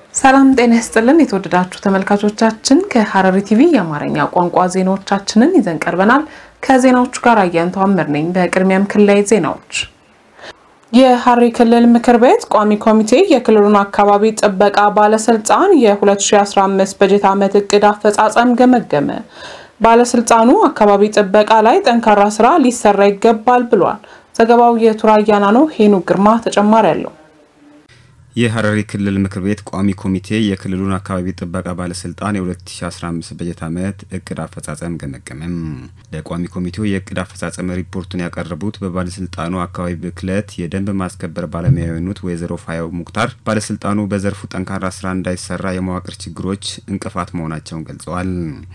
ሰላም ጤና ይስጥልን። የተወደዳችሁ ተመልካቾቻችን ከሐረሪ ቲቪ የአማርኛ ቋንቋ ዜናዎቻችንን ይዘን ቀርበናል። ከዜናዎቹ ጋር አያንቱ አምር ነኝ። በቅድሚያም ክልላዊ ዜናዎች። የሐረሪ ክልል ምክር ቤት ቋሚ ኮሚቴ የክልሉን አካባቢ ጥበቃ ባለስልጣን የ2015 በጀት ዓመት እቅድ አፈጻጸም ገመገመ። ባለስልጣኑ አካባቢ ጥበቃ ላይ ጠንካራ ስራ ሊሰራ ይገባል ብሏል። ዘገባው የቱራያና ነው። ሄኑ ግርማ ተጨማሪ አለው። የሐረሪ ክልል ምክር ቤት ቋሚ ኮሚቴ የክልሉን አካባቢ ጥበቃ ባለስልጣን የ2015 በጀት ዓመት እቅድ አፈጻጸም ገመገመም። ለቋሚ ኮሚቴው የእቅድ አፈጻጸም ሪፖርቱን ያቀረቡት በባለስልጣኑ አካባቢ ብክለት የደንብ ማስከበር ባለሙያ የሆኑት ወይዘሮ ፋያው ሙክታር ባለስልጣኑ በዘርፉ ጠንካራ ስራ እንዳይሰራ የመዋቅር ችግሮች እንቅፋት መሆናቸውን ገልጸዋል።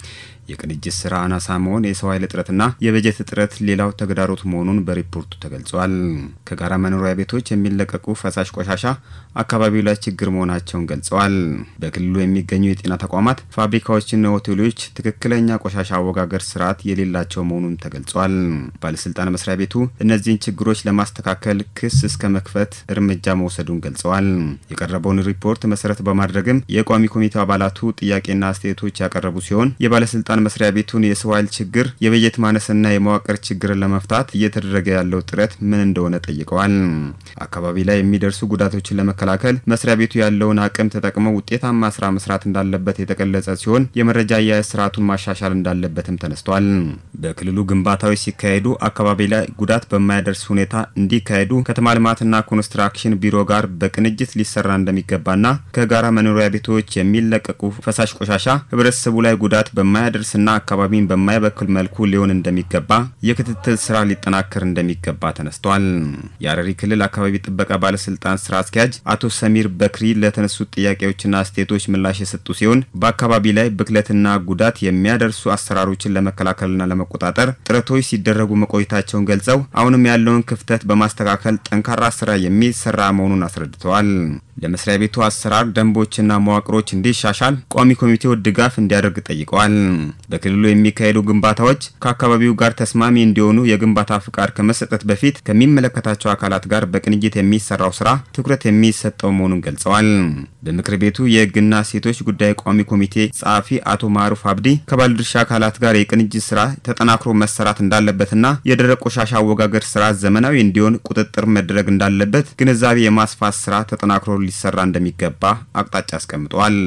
የቅንጅት ስራ አናሳ መሆን፣ የሰው ኃይል እጥረትና የበጀት እጥረት ሌላው ተግዳሮት መሆኑን በሪፖርቱ ተገልጿል። ከጋራ መኖሪያ ቤቶች የሚለቀቁ ፈሳሽ ቆሻሻ አካባቢው ላይ ችግር መሆናቸውን ገልጸዋል። በክልሉ የሚገኙ የጤና ተቋማት፣ ፋብሪካዎችና ሆቴሎች ትክክለኛ ቆሻሻ አወጋገር ስርዓት የሌላቸው መሆኑን ተገልጿል። ባለስልጣን መስሪያ ቤቱ እነዚህን ችግሮች ለማስተካከል ክስ እስከ መክፈት እርምጃ መውሰዱን ገልጸዋል። የቀረበውን ሪፖርት መሰረት በማድረግም የቋሚ ኮሚቴው አባላቱ ጥያቄና አስተያየቶች ያቀረቡ ሲሆን የባለስልጣን መስሪያ ቤቱን የሰው ኃይል ችግር፣ የበጀት ማነስና የመዋቅር ችግርን ለመፍታት እየተደረገ ያለው ጥረት ምን እንደሆነ ጠይቀዋል። አካባቢ ላይ የሚደርሱ ጉዳቶችን ለመከላከል መስሪያ ቤቱ ያለውን አቅም ተጠቅመው ውጤታማ ስራ መስራት እንዳለበት የተገለጸ ሲሆን የመረጃ አያያዝ ስርዓቱን ማሻሻል እንዳለበትም ተነስቷል። በክልሉ ግንባታዎች ሲካሄዱ አካባቢ ላይ ጉዳት በማያደርስ ሁኔታ እንዲካሄዱ ከተማ ልማትና ኮንስትራክሽን ቢሮ ጋር በቅንጅት ሊሰራ እንደሚገባና ከጋራ መኖሪያ ቤቶች የሚለቀቁ ፈሳሽ ቆሻሻ ህብረተሰቡ ላይ ጉዳት በማያደርስ ስና አካባቢን በማይበክል መልኩ ሊሆን እንደሚገባ የክትትል ስራ ሊጠናከር እንደሚገባ ተነስቷል። የሐረሪ ክልል አካባቢ ጥበቃ ባለስልጣን ስራ አስኪያጅ አቶ ሰሚር በክሪ ለተነሱት ጥያቄዎችና አስተያየቶች ምላሽ የሰጡ ሲሆን በአካባቢ ላይ ብክለትና ጉዳት የሚያደርሱ አሰራሮችን ለመከላከልና ለመቆጣጠር ጥረቶች ሲደረጉ መቆየታቸውን ገልጸው አሁንም ያለውን ክፍተት በማስተካከል ጠንካራ ስራ የሚሰራ መሆኑን አስረድተዋል። ለመስሪያ ቤቱ አሰራር ደንቦችና መዋቅሮች እንዲሻሻል ቋሚ ኮሚቴው ድጋፍ እንዲያደርግ ጠይቀዋል። በክልሉ የሚካሄዱ ግንባታዎች ከአካባቢው ጋር ተስማሚ እንዲሆኑ የግንባታ ፍቃድ ከመሰጠት በፊት ከሚመለከታቸው አካላት ጋር በቅንጅት የሚሰራው ስራ ትኩረት የሚሰጠው መሆኑን ገልጸዋል። በምክር ቤቱ የሕግና ሴቶች ጉዳይ ቋሚ ኮሚቴ ጸሐፊ አቶ ማሩፍ አብዲ ከባለድርሻ አካላት ጋር የቅንጅት ስራ ተጠናክሮ መሰራት እንዳለበትና የደረቅ ቆሻሻ አወጋገር ስራ ዘመናዊ እንዲሆን ቁጥጥር መደረግ እንዳለበት ግንዛቤ የማስፋት ስራ ተጠናክሮ ሊሰራ እንደሚገባ አቅጣጫ አስቀምጠዋል።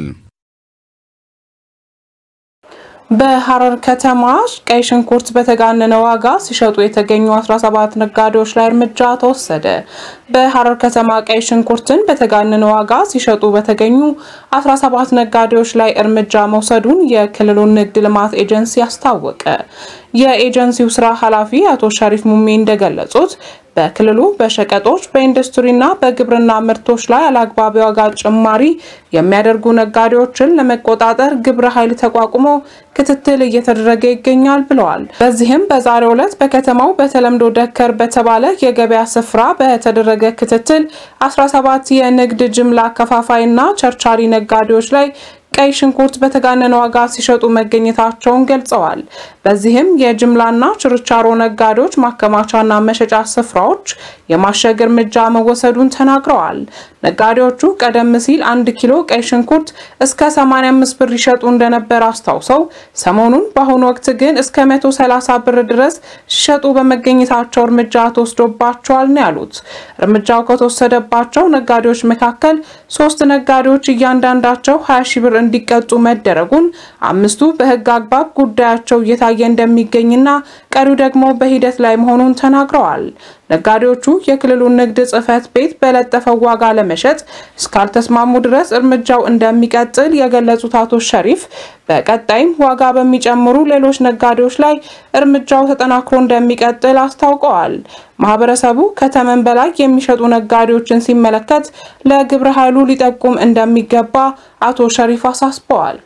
በሐረር ከተማ ቀይ ሽንኩርት በተጋነነ ዋጋ ሲሸጡ የተገኙ 17 ነጋዴዎች ላይ እርምጃ ተወሰደ። በሐረር ከተማ ቀይ ሽንኩርትን በተጋነነ ዋጋ ሲሸጡ በተገኙ 17 ነጋዴዎች ላይ እርምጃ መውሰዱን የክልሉ ንግድ ልማት ኤጀንሲ አስታወቀ። የኤጀንሲው ስራ ኃላፊ አቶ ሸሪፍ ሙሜ እንደገለጹት በክልሉ በሸቀጦች በኢንዱስትሪና በግብርና ምርቶች ላይ አላግባብ ዋጋ ጭማሪ የሚያደርጉ ነጋዴዎችን ለመቆጣጠር ግብረ ኃይል ተቋቁሞ ክትትል እየተደረገ ይገኛል ብለዋል። በዚህም በዛሬው ዕለት በከተማው በተለምዶ ደከር በተባለ የገበያ ስፍራ በተደረገ ክትትል 17 የንግድ ጅምላ አከፋፋይና ቸርቻሪ ነጋዴዎች ላይ ቀይ ሽንኩርት በተጋነነ ዋጋ ሲሸጡ መገኘታቸውን ገልጸዋል። በዚህም የጅምላና ችርቻሮ ነጋዴዎች ማከማቻና መሸጫ ስፍራዎች የማሸግ እርምጃ መወሰዱን ተናግረዋል። ነጋዴዎቹ ቀደም ሲል አንድ ኪሎ ቀይ ሽንኩርት እስከ 85 ብር ይሸጡ እንደነበር አስታውሰው ሰሞኑን በአሁኑ ወቅት ግን እስከ 130 ብር ድረስ ሲሸጡ በመገኘታቸው እርምጃ ተወስዶባቸዋል ነው ያሉት። እርምጃው ከተወሰደባቸው ነጋዴዎች መካከል ሶስት ነጋዴዎች እያንዳንዳቸው 20 ሺ ብር እንዲቀጡ መደረጉን፣ አምስቱ በሕግ አግባብ ጉዳያቸው እየታየ እንደሚገኝና ቀሪው ደግሞ በሂደት ላይ መሆኑን ተናግረዋል። ነጋዴዎቹ የክልሉን ንግድ ጽሕፈት ቤት በለጠፈው ዋጋ ለመሸጥ እስካልተስማሙ ድረስ እርምጃው እንደሚቀጥል የገለጹት አቶ ሸሪፍ በቀጣይም ዋጋ በሚጨምሩ ሌሎች ነጋዴዎች ላይ እርምጃው ተጠናክሮ እንደሚቀጥል አስታውቀዋል። ማህበረሰቡ ከተመን በላይ የሚሸጡ ነጋዴዎችን ሲመለከት ለግብረ ኃይሉ ሊጠቁም እንደሚገባ አቶ ሸሪፍ አሳስበዋል።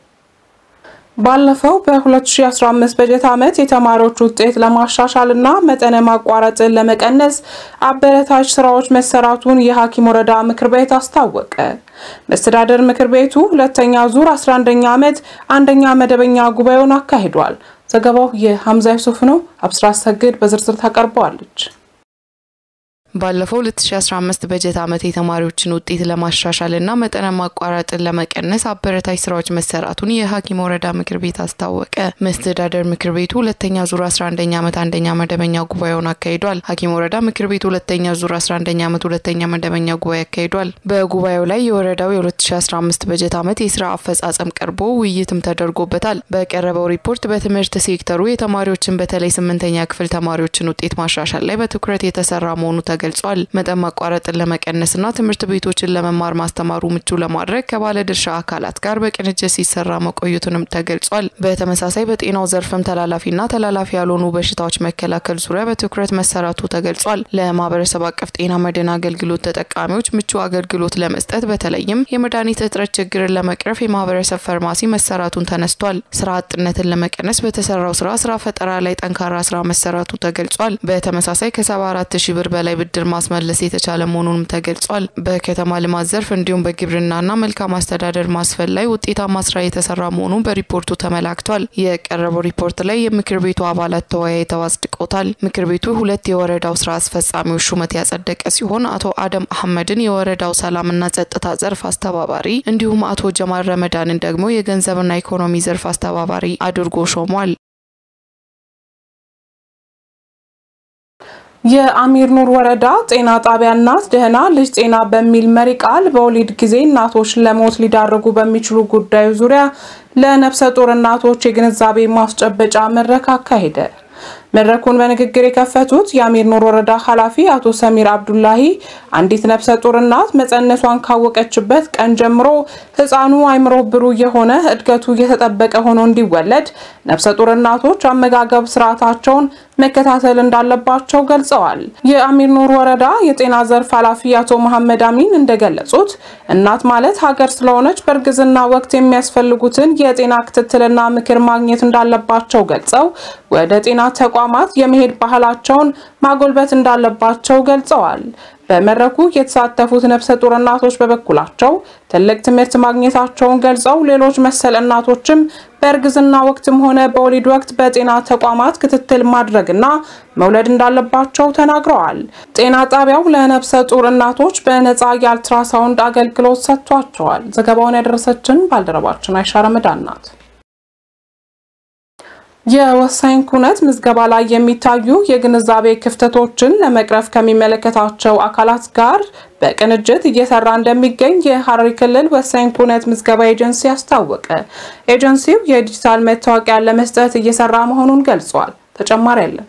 ባለፈው በ2015 በጀት ዓመት የተማሪዎች ውጤት ለማሻሻል እና መጠነ ማቋረጥን ለመቀነስ አበረታች ስራዎች መሰራቱን የሀኪም ወረዳ ምክር ቤት አስታወቀ። መስተዳደር ምክር ቤቱ ሁለተኛ ዙር 11ኛ ዓመት አንደኛ መደበኛ ጉባኤውን አካሂዷል። ዘገባው የሐምዛ ዩሱፍ ነው። አብስራ ሰግድ በዝርዝር ታቀርበዋለች። ባለፈው 2015 በጀት ዓመት የተማሪዎችን ውጤት ለማሻሻልና መጠነ ማቋረጥን ለመቀነስ አበረታች ስራዎች መሰራቱን የሀኪም ወረዳ ምክር ቤት አስታወቀ። መስተዳደር ምክር ቤቱ ሁለተኛ ዙር 11ኛ ዓመት አንደኛ መደበኛ ጉባኤውን አካሂዷል። ሀኪም ወረዳ ምክር ቤቱ ሁለተኛ ዙር 11ኛ ዓመት ሁለተኛ መደበኛ ጉባኤ አካሂዷል። በጉባኤው ላይ የወረዳው የ2015 በጀት ዓመት የስራ አፈጻጸም ቀርቦ ውይይትም ተደርጎበታል። በቀረበው ሪፖርት በትምህርት ሴክተሩ የተማሪዎችን በተለይ ስምንተኛ ክፍል ተማሪዎችን ውጤት ማሻሻል ላይ በትኩረት የተሰራ መሆኑ ገልጿል። መጠን ማቋረጥን ለመቀነስና ትምህርት ቤቶችን ለመማር ማስተማሩ ምቹ ለማድረግ ከባለድርሻ አካላት ጋር በቅንጅት ሲሰራ መቆየቱንም ተገልጿል። በተመሳሳይ በጤናው ዘርፍም ተላላፊና ተላላፊ ያልሆኑ በሽታዎች መከላከል ዙሪያ በትኩረት መሰራቱ ተገልጿል። ለማህበረሰብ አቀፍ ጤና መድን አገልግሎት ተጠቃሚዎች ምቹ አገልግሎት ለመስጠት በተለይም የመድኃኒት እጥረት ችግርን ለመቅረፍ የማህበረሰብ ፋርማሲ መሰራቱን ተነስቷል። ስራ አጥነትን ለመቀነስ በተሰራው ስራ ስራ ፈጠራ ላይ ጠንካራ ስራ መሰራቱ ተገልጿል። በተመሳሳይ ከ74 ሺህ ብር በላይ ብድር ማስመለስ የተቻለ መሆኑንም ተገልጿል። በከተማ ልማት ዘርፍ እንዲሁም በግብርናና መልካም አስተዳደር ማስፈን ላይ ውጤታማ ስራ የተሰራ መሆኑን በሪፖርቱ ተመላክቷል። የቀረበው ሪፖርት ላይ የምክር ቤቱ አባላት ተወያይተው አጽድቆታል። ምክር ቤቱ ሁለት የወረዳው ስራ አስፈጻሚዎች ሹመት ያጸደቀ ሲሆን አቶ አደም አህመድን የወረዳው ሰላምና ጸጥታ ዘርፍ አስተባባሪ እንዲሁም አቶ ጀማል ረመዳንን ደግሞ የገንዘብና ኢኮኖሚ ዘርፍ አስተባባሪ አድርጎ ሾሟል። የአሚር ኑር ወረዳ ጤና ጣቢያ እናት ደህና ልጅ ጤና በሚል መሪ ቃል በወሊድ ጊዜ እናቶች ለሞት ሊዳርጉ በሚችሉ ጉዳዮች ዙሪያ ለነፍሰ ጡር እናቶች የግንዛቤ ማስጨበጫ መድረክ አካሄደ። መድረኩን በንግግር የከፈቱት የአሚር ኑር ወረዳ ኃላፊ አቶ ሰሚር አብዱላሂ አንዲት ነፍሰ ጡር እናት መጸነሷን ካወቀችበት ቀን ጀምሮ ሕፃኑ አይምሮ ብሩህ የሆነ እድገቱ እየተጠበቀ ሆኖ እንዲወለድ ነፍሰ ጡር እናቶች አመጋገብ ስርዓታቸውን መከታተል እንዳለባቸው ገልጸዋል። የአሚር ኑር ወረዳ የጤና ዘርፍ ኃላፊ አቶ መሐመድ አሚን እንደገለጹት እናት ማለት ሀገር ስለሆነች በእርግዝና ወቅት የሚያስፈልጉትን የጤና ክትትልና ምክር ማግኘት እንዳለባቸው ገልጸው ወደ ጤና ተቋማት የመሄድ ባህላቸውን ማጎልበት እንዳለባቸው ገልጸዋል። በመድረኩ የተሳተፉት ነፍሰ ጡር እናቶች በበኩላቸው ትልቅ ትምህርት ማግኘታቸውን ገልጸው ሌሎች መሰል እናቶችም በእርግዝና ወቅትም ሆነ በወሊድ ወቅት በጤና ተቋማት ክትትል ማድረግና መውለድ እንዳለባቸው ተናግረዋል። ጤና ጣቢያው ለነፍሰ ጡር እናቶች በነፃ የአልትራሳውንድ አገልግሎት ሰጥቷቸዋል። ዘገባውን ያደረሰችን ባልደረባችን አይሻ ረመዳን ናት። የወሳኝ ኩነት ምዝገባ ላይ የሚታዩ የግንዛቤ ክፍተቶችን ለመቅረፍ ከሚመለከታቸው አካላት ጋር በቅንጅት እየሰራ እንደሚገኝ የሐረሪ ክልል ወሳኝ ኩነት ምዝገባ ኤጀንሲ አስታወቀ። ኤጀንሲው የዲጂታል መታወቂያ ለመስጠት እየሰራ መሆኑን ገልጿል። ተጨማሪ አለን።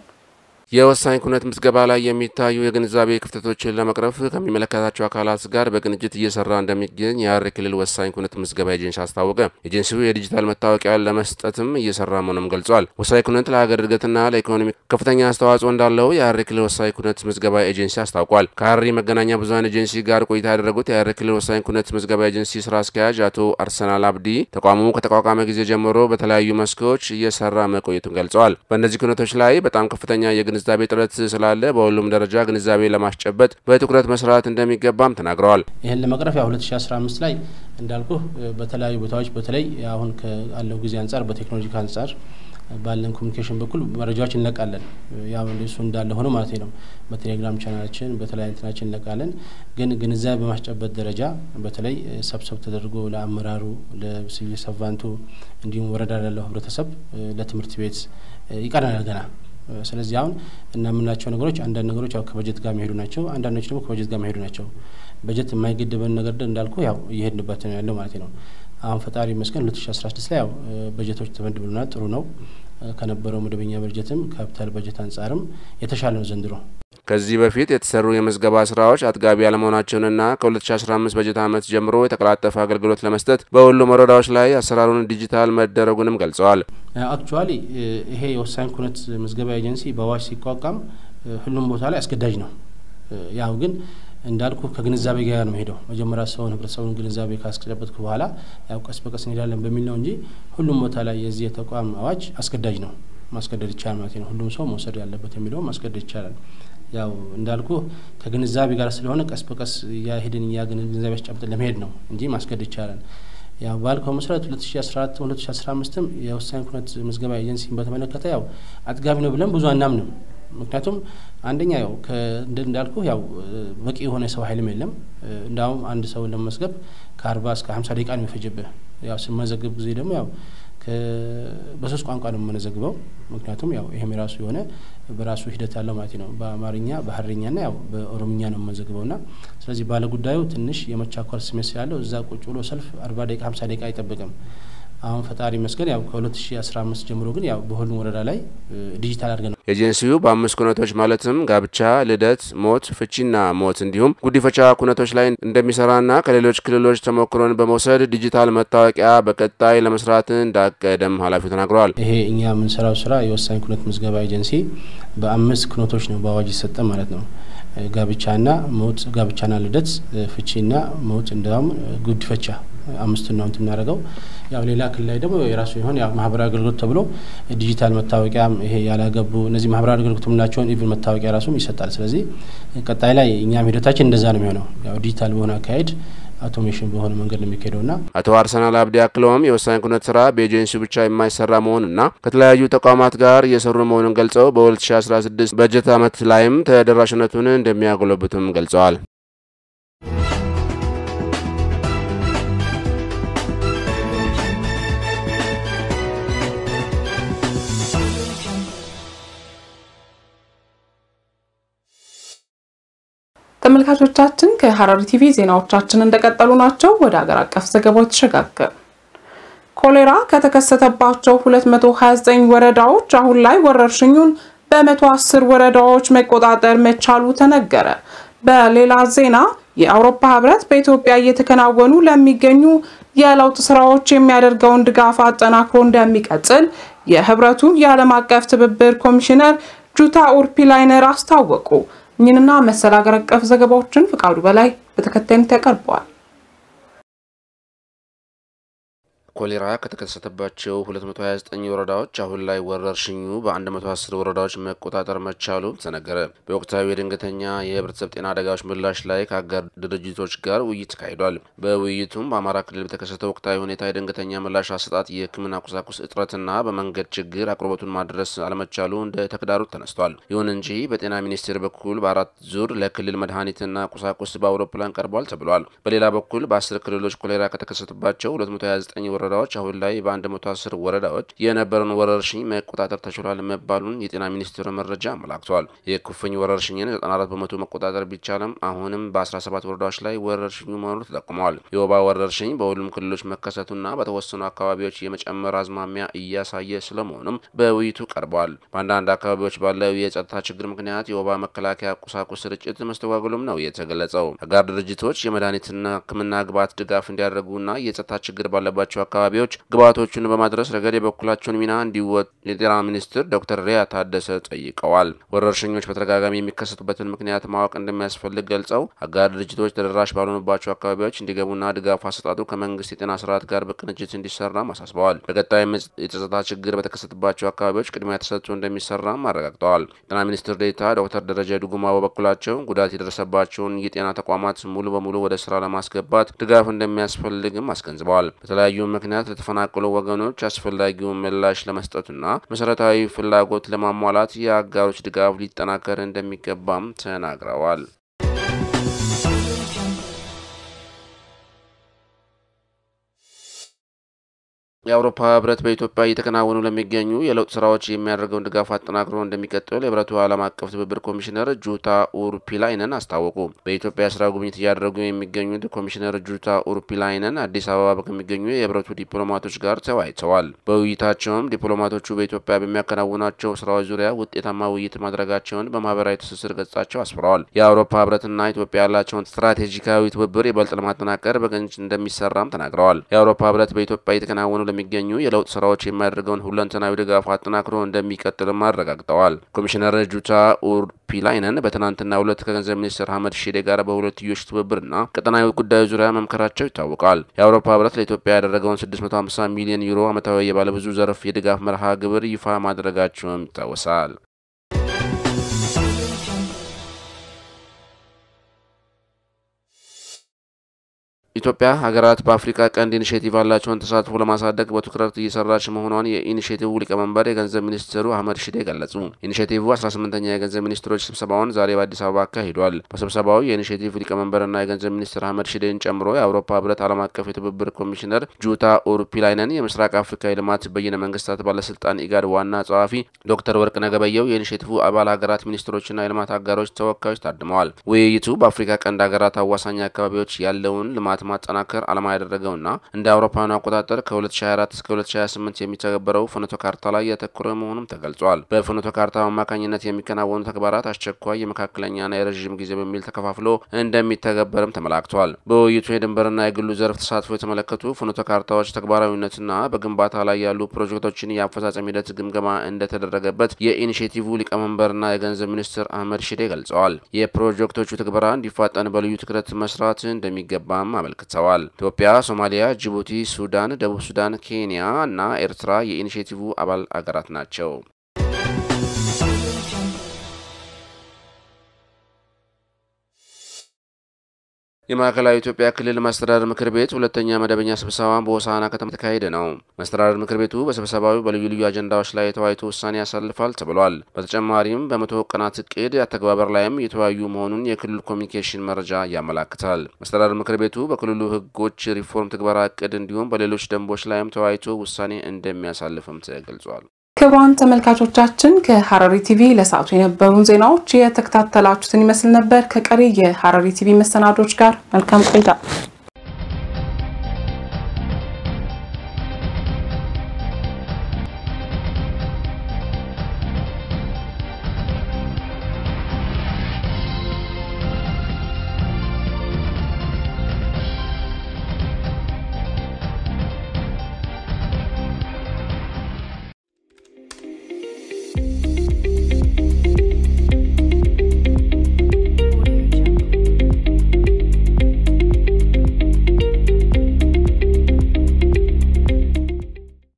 የወሳኝ ኩነት ምዝገባ ላይ የሚታዩ የግንዛቤ ክፍተቶችን ለመቅረፍ ከሚመለከታቸው አካላት ጋር በቅንጅት እየሰራ እንደሚገኝ የሐረሪ ክልል ወሳኝ ኩነት ምዝገባ ኤጀንሲ አስታወቀ። ኤጀንሲው የዲጂታል መታወቂያ ለመስጠትም እየሰራ መሆኑም ገልጿል። ወሳኝ ኩነት ለሀገር እድገትና ለኢኮኖሚ ከፍተኛ አስተዋጽኦ እንዳለው የሐረሪ ክልል ወሳኝ ኩነት ምዝገባ ኤጀንሲ አስታውቋል። ከሐረሪ መገናኛ ብዙኃን ኤጀንሲ ጋር ቆይታ ያደረጉት የሐረሪ ክልል ወሳኝ ኩነት ምዝገባ ኤጀንሲ ስራ አስኪያጅ አቶ አርሰናል አብዲ ተቋሙ ከተቋቋመ ጊዜ ጀምሮ በተለያዩ መስኮች እየሰራ መቆየቱን ገልጸዋል። በእነዚህ ኩነቶች ላይ በጣም ከፍተኛ የግንዛቤ ጥረት ስላለ በሁሉም ደረጃ ግንዛቤ ለማስጨበጥ በትኩረት መስራት እንደሚገባም ተናግረዋል። ይህን ለመቅረፍ ያው 2015 ላይ እንዳልኩ በተለያዩ ቦታዎች በተለይ አሁን ካለው ጊዜ አንጻር በቴክኖሎጂ አንጻር ባለን ኮሚኒኬሽን በኩል መረጃዎች እንለቃለን። ያው እሱ እንዳለ ሆኖ ማለት ነው። በቴሌግራም ቻናላችን በተለያዩ እንትናችን እንለቃለን። ግን ግንዛቤ በማስጨበጥ ደረጃ በተለይ ሰብሰብ ተደርጎ ለአመራሩ፣ ለሲቪል ሰርቫንቱ እንዲሁም ወረዳ ላለው ህብረተሰብ፣ ለትምህርት ቤት ይቀረናል ገና ስለዚህ አሁን እና የምናቸው ነገሮች አንዳንድ ነገሮች ያው ከበጀት ጋር የሚሄዱ ናቸው። አንዳንዶች ደግሞ ከበጀት ጋር የሚሄዱ ናቸው። በጀት የማይገድበን ነገር እንዳልኩ ያው እየሄድንበት ነው ያለው ማለት ነው። አሁን ፈጣሪ ይመስገን ሁለት ሺ አስራ ስድስት ላይ ያው በጀቶች ተመድብልናል። ጥሩ ነው። ከነበረው መደበኛ በጀትም ካፒታል በጀት አንጻርም የተሻለ ነው ዘንድሮ። ከዚህ በፊት የተሰሩ የምዝገባ ስራዎች አጥጋቢ ያለመሆናቸውንና ከ2015 በጀት ዓመት ጀምሮ የተቀላጠፈ አገልግሎት ለመስጠት በሁሉም ወረዳዎች ላይ አሰራሩን ዲጂታል መደረጉንም ገልጸዋል። አክቹዋሊ ይሄ የወሳኝ ኩነት ምዝገባ ኤጀንሲ በአዋጅ ሲቋቋም ሁሉም ቦታ ላይ አስገዳጅ ነው። ያው ግን እንዳልኩ ከግንዛቤ ጋር ነው ሄደው መጀመሪያ ሰውን ህብረተሰቡን ግንዛቤ ካስጨበጥኩ በኋላ ያው ቀስ በቀስ እንሄዳለን በሚል ነው እንጂ ሁሉም ቦታ ላይ የዚህ የተቋም አዋጅ አስገዳጅ ነው። ማስገደድ ይቻላል ማለት ነው። ሁሉም ሰው መውሰድ ያለበት የሚለው ማስገደድ ይቻላል። ያው እንዳልኩ ከግንዛቤ ጋር ስለሆነ ቀስ በቀስ እያሄድን እያ ግንዛቤ አስጨብጠን ለመሄድ ነው እንጂ ማስገደድ ይቻላል። ያው ባልከው መሰረት ሁለት ሺ አስራ አራት ሁለት ሺ አስራ አምስትም የወሳኝ ኩነት ምዝገባ ኤጀንሲን በተመለከተ ያው አጥጋቢ ነው ብለን ብዙ አናምንም። ምክንያቱም አንደኛ ያው እንዳልኩ ያው በቂ የሆነ ሰው ኃይልም የለም። እንዳውም አንድ ሰው ለመመዝገብ ከአርባ እስከ ሀምሳ ደቂቃ ነው የሚፈጅብህ። ያው ስመዘግብ ጊዜ ደግሞ ያው በሶስት ቋንቋ ነው የምመዘግበው። ምክንያቱም ያው ይሄም የራሱ የሆነ በራሱ ሂደት ያለው ማለት ነው። በአማርኛ በሀረኛና ያው በኦሮምኛ ነው የምመዘግበው ና ስለዚህ ባለጉዳዩ ትንሽ የመቻኮል ስሜት ስላለው እዛ ቁጭ ብሎ ሰልፍ አርባ ደቂቃ ሀምሳ ደቂቃ አይጠብቅም። አሁን ፈጣሪ መስገን ያው ከ2015 ጀምሮ ግን ያው በሁሉም ወረዳ ላይ ዲጂታል አድርገን ኤጀንሲው በአምስት ኩነቶች ማለትም ጋብቻ፣ ልደት፣ ሞት፣ ፍቺና ሞት እንዲሁም ጉዲፈቻ ኩነቶች ላይ እንደሚሰራና ከሌሎች ክልሎች ተሞክሮን በመውሰድ ዲጂታል መታወቂያ በቀጣይ ለመስራት እንዳቀደም ኃላፊው ተናግረዋል። ይሄ እኛ የምንሰራው ስራ የወሳኝ ኩነት ምዝገባ ኤጀንሲ በአምስት ኩነቶች ነው በአዋጅ ይሰጠ ማለት ነው። ጋብቻና ሞት፣ ጋብቻና ልደት፣ ፍቺና ሞት እንዲሁም ጉዲፈቻ አምስቱን ነው የምናደርገው። ያው ሌላ ክልል ላይ ደግሞ የራሱ የሆነ ያው ማህበራዊ አገልግሎት ተብሎ ዲጂታል መታወቂያ ይሄ ያላገቡ እነዚህ ማህበራዊ አገልግሎት የምንላቸውን ኢቭን መታወቂያ ራሱም ይሰጣል። ስለዚህ ቀጣይ ላይ እኛም ሂደታችን እንደዛ ነው የሚሆነው። ያው ዲጂታል በሆነ አካሄድ አውቶሜሽን በሆነ መንገድ ነው የሚካሄደው ና አቶ አርሰናል አብዲ አክለውም የወሳኝ ኩነት ስራ በኤጀንሲው ብቻ የማይሰራ መሆኑና ከተለያዩ ተቋማት ጋር እየሰሩ መሆኑን ገልጸው በ2016 በጀት ዓመት ላይም ተደራሽነቱን እንደሚያጎለብቱም ገልጸዋል። ተመልካቾቻችን ከሀረሪ ቲቪ ዜናዎቻችን እንደቀጠሉ ናቸው። ወደ ሀገር አቀፍ ዘገባዎች ተሸጋገር። ኮሌራ ከተከሰተባቸው 229 ወረዳዎች አሁን ላይ ወረርሽኙን በ110 ወረዳዎች መቆጣጠር መቻሉ ተነገረ። በሌላ ዜና የአውሮፓ ህብረት በኢትዮጵያ እየተከናወኑ ለሚገኙ የለውጥ ስራዎች የሚያደርገውን ድጋፍ አጠናክሮ እንደሚቀጥል የህብረቱ የዓለም አቀፍ ትብብር ኮሚሽነር ጁታ ኡርፒላይነር አስታወቁ። እኝንና መሰል ሀገር አቀፍ ዘገባዎችን ፍቃዱ በላይ በተከታይነት ያቀርበዋል። ኮሌራ ከተከሰተባቸው 229 ወረዳዎች አሁን ላይ ወረርሽኙ በ110 ወረዳዎች መቆጣጠር መቻሉ ተነገረ። በወቅታዊ የድንገተኛ የህብረተሰብ ጤና አደጋዎች ምላሽ ላይ ከአጋር ድርጅቶች ጋር ውይይት ተካሂዷል። በውይይቱም በአማራ ክልል በተከሰተው ወቅታዊ ሁኔታ የድንገተኛ ምላሽ አሰጣጥ፣ የህክምና ቁሳቁስ እጥረትና በመንገድ ችግር አቅርቦቱን ማድረስ አለመቻሉ እንደ ተግዳሮት ተነስቷል። ይሁን እንጂ በጤና ሚኒስቴር በኩል በአራት ዙር ለክልል መድኃኒትና ቁሳቁስ በአውሮፕላን ቀርቧል ተብሏል። በሌላ በኩል በአስር ክልሎች ኮሌራ ከተከሰተባቸው 229 ወረዳዎች አሁን ላይ በ110 ወረዳዎች የነበረውን ወረርሽኝ መቆጣጠር ተችሏል መባሉን የጤና ሚኒስቴር መረጃ አመላክቷል። የኩፍኝ ወረርሽኝን 94 በመቶ መቆጣጠር ቢቻልም አሁንም በ17 ወረዳዎች ላይ ወረርሽኙ መኖሩ ተጠቁመዋል። የወባ ወረርሽኝ በሁሉም ክልሎች መከሰቱና በተወሰኑ አካባቢዎች የመጨመር አዝማሚያ እያሳየ ስለመሆኑም በውይይቱ ቀርበዋል። በአንዳንድ አካባቢዎች ባለው የጸጥታ ችግር ምክንያት የወባ መከላከያ ቁሳቁስ ስርጭት መስተጓጎሉም ነው የተገለጸው። አጋር ድርጅቶች የመድኃኒትና ሕክምና ግብዓት ድጋፍ እንዲያደርጉና የጸጥታ ችግር ባለባቸው አካባቢዎች ግብዓቶቹን በማድረስ ረገድ የበኩላቸውን ሚና እንዲወጡ የጤና ሚኒስትር ዶክተር ሪያ ታደሰ ጠይቀዋል። ወረርሽኞች በተደጋጋሚ የሚከሰቱበትን ምክንያት ማወቅ እንደሚያስፈልግ ገልጸው አጋር ድርጅቶች ተደራሽ ባልሆኑባቸው አካባቢዎች እንዲገቡና ድጋፍ አሰጣጡ ከመንግስት የጤና ስርዓት ጋር በቅንጅት እንዲሰራም አሳስበዋል። በቀጣይም የጸጥታ ችግር በተከሰተባቸው አካባቢዎች ቅድሚያ ተሰጥቶ እንደሚሰራም አረጋግጠዋል። ጤና ሚኒስትር ዴኤታ ዶክተር ደረጀ ዱጉማ በበኩላቸው ጉዳት የደረሰባቸውን የጤና ተቋማት ሙሉ በሙሉ ወደ ስራ ለማስገባት ድጋፍ እንደሚያስፈልግም አስገንዝበዋል። በተለያዩ ምክንያት ለተፈናቀሉ ወገኖች አስፈላጊውን ምላሽ ለመስጠቱና መሰረታዊ ፍላጎት ለማሟላት የአጋሮች ድጋፍ ሊጠናከር እንደሚገባም ተናግረዋል። የአውሮፓ ህብረት በኢትዮጵያ እየተከናወኑ ለሚገኙ የለውጥ ስራዎች የሚያደርገውን ድጋፍ አጠናክሮ እንደሚቀጥል የህብረቱ ዓለም አቀፍ ትብብር ኮሚሽነር ጁታ ኡርፒላይነን አስታወቁ። በኢትዮጵያ ስራ ጉብኝት እያደረጉ የሚገኙት ኮሚሽነር ጁታ ኡርፒላይነን አዲስ አበባ ከሚገኙ የህብረቱ ዲፕሎማቶች ጋር ተወያይተዋል። በውይይታቸውም ዲፕሎማቶቹ በኢትዮጵያ በሚያከናውናቸው ስራዎች ዙሪያ ውጤታማ ውይይት ማድረጋቸውን በማህበራዊ ትስስር ገጻቸው አስፍረዋል። የአውሮፓ ህብረትና ኢትዮጵያ ያላቸውን ስትራቴጂካዊ ትብብር ይበልጥ ለማጠናከር በቅንጅት እንደሚሰራም ተናግረዋል። የአውሮፓ ህብረት በኢትዮጵያ እየተከናወኑ ለሚገኙ የለውጥ ስራዎች የሚያደርገውን ሁለንተናዊ ድጋፍ አጠናክሮ እንደሚቀጥልም አረጋግጠዋል። ኮሚሽነር ጁታ ኡርፒላይነን በትናንትናው ዕለት ከገንዘብ ሚኒስትር አህመድ ሺዴ ጋር በሁለትዮሽ ትብብርና ቀጠናዊ ጉዳዮች ዙሪያ መምከራቸው ይታወቃል። የአውሮፓ ህብረት ለኢትዮጵያ ያደረገውን 650 ሚሊዮን ዩሮ ዓመታዊ የባለብዙ ዘርፍ የድጋፍ መርሃ ግብር ይፋ ማድረጋቸውም ይታወሳል። ኢትዮጵያ ሀገራት በአፍሪካ ቀንድ ኢኒሽቲቭ ያላቸውን ተሳትፎ ለማሳደግ በትኩረት እየሰራች መሆኗን የኢኒሽቲቭ ሊቀመንበር የገንዘብ ሚኒስትሩ አህመድ ሽዴ ገለጹ። ኢኒሽቲቭ 18ኛ የገንዘብ ሚኒስትሮች ስብሰባውን ዛሬ በአዲስ አበባ አካሂዷል። በስብሰባው የኢኒሽቲቭ ሊቀመንበርና የገንዘብ ሚኒስትር አህመድ ሽዴን ጨምሮ የአውሮፓ ህብረት ዓለም አቀፍ የትብብር ኮሚሽነር ጁታ ኡርፒላይነን፣ የምስራቅ አፍሪካ የልማት በይነ መንግስታት ባለስልጣን ኢጋድ ዋና ጸሐፊ ዶክተር ወርቅነህ ገበየሁ፣ የኢኒሽቲቭ አባል ሀገራት ሚኒስትሮችና የልማት አጋሮች ተወካዮች ታድመዋል። ውይይቱ በአፍሪካ ቀንድ ሀገራት አዋሳኝ አካባቢዎች ያለውን ልማት ማጠናከር ዓላማ ያደረገውና እንደ አውሮፓውያኑ አቆጣጠር ከ2024 እስከ 2028 የሚተገበረው ፍኖተ ካርታ ላይ ያተኮረ መሆኑም ተገልጿል። በፍኖተ ካርታ አማካኝነት የሚከናወኑ ተግባራት አስቸኳይ፣ የመካከለኛና የረዥም ጊዜ በሚል ተከፋፍሎ እንደሚተገበርም ተመላክቷል። በውይይቱ የድንበርና የግሉ ዘርፍ ተሳትፎ የተመለከቱ ፍኖተ ካርታዎች ተግባራዊነትና በግንባታ ላይ ያሉ ፕሮጀክቶችን የአፈጻጸም ሂደት ግምገማ እንደተደረገበት የኢኒሽቲቭ ሊቀመንበርና የገንዘብ ሚኒስትር አህመድ ሽዴ ገልጸዋል። የፕሮጀክቶቹ ትግበራ እንዲፋጠን በልዩ ትኩረት መስራት እንደሚገባም አመልክተዋል። ኢትዮጵያ፣ ሶማሊያ፣ ጅቡቲ፣ ሱዳን፣ ደቡብ ሱዳን፣ ኬንያ እና ኤርትራ የኢኒሽቲቭ አባል አገራት ናቸው። የማዕከላዊ ኢትዮጵያ ክልል መስተዳድር ምክር ቤት ሁለተኛ መደበኛ ስብሰባን በሆሳዕና ከተማ የተካሄደ ነው። መስተዳድር ምክር ቤቱ በስብሰባው በልዩ ልዩ አጀንዳዎች ላይ የተወያይቶ ውሳኔ ያሳልፋል ተብሏል። በተጨማሪም በመቶ ቀናት እቅድ አተግባበር ላይም የተወያዩ መሆኑን የክልሉ ኮሚኒኬሽን መረጃ ያመላክታል። መስተዳድር ምክር ቤቱ በክልሉ ሕጎች ሪፎርም ትግበራ እቅድ እንዲሁም በሌሎች ደንቦች ላይም ተወያይቶ ውሳኔ እንደሚያሳልፍም ተገልጿል። ክቡራን ተመልካቾቻችን ከሐረሪ ቲቪ ለሰዓቱ የነበሩን ዜናዎች የተከታተላችሁትን ይመስል ነበር። ከቀሪ የሐረሪ ቲቪ መሰናዶች ጋር መልካም ቆይታ